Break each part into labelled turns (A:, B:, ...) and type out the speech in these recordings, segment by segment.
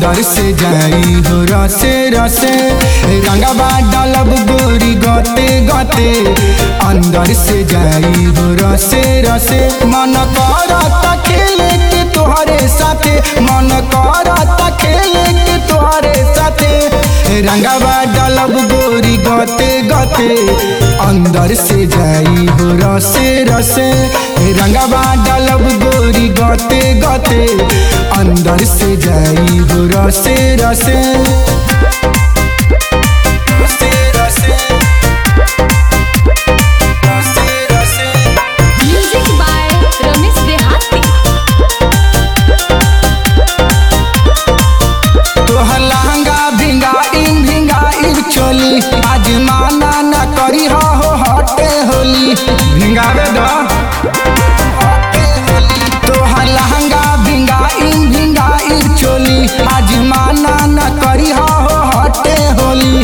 A: अंदर से जाई हो रसे रसे रंगवा डालब गोरी गते गते अंदर से जाई हो रसे रसे मन करता खेले के तोहरे साथे मन करता खेले के तोहरे साथे रंगवा डालब गोरी गते गते अंदर से जाई हो रसे रसे रंगवा डालब गोरी गते गते अंदर से जाई हो रसे रसे रसे रसे रसे रसे
B: म्यूजिक बाय रमेश देहाती
A: तोहर लहंगा भिंगाई भिंगाई चोली आज माना न करी हो हटे होली भिंगावे द तोहर लहंगा भिंगाई भिंगाई चोली आज माना न करी हो हटे होली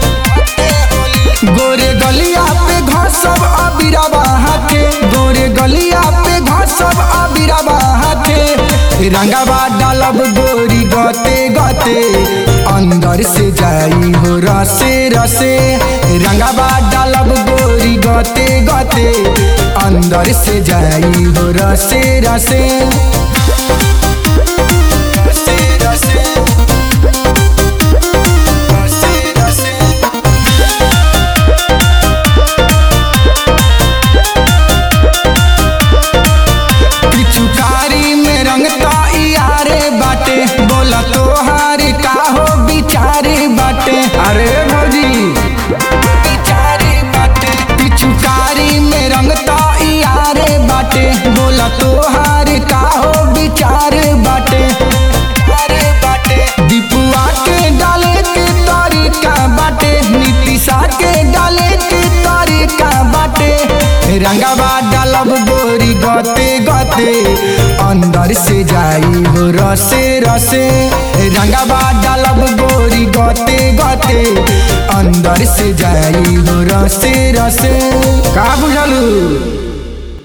A: गोरे गलिया पे घसब अबिरबा हाथे गोरे गलिया पे घसब अबिरबा हाथे रंगवा डालब गोरी गते गते अंदर से जाई हो रसे रसे रंगवा डालब गोरी गते गते अंदर से जाई हो रसे रसे रसे रसे रसे रसे पिचुकारी में रंगता यारे बाटे बोला तोहार का हो बिचारे बाटे अरे भौजी बिचारे बाटे पिचुकारी में रंगता यारे बाटे बोला तोहार का हो बिचारे बाटे अरे बाटे दीपुआ के डाले के तरीका बाटे नीतिशा के डाले के तरीका बाटे रंगवा डालब गोरी गते गते अंदर से जाई हो रसे रसे रंगवा डालब गोरी गते गते अंदर से जाई हो रसे रसे का बुझलू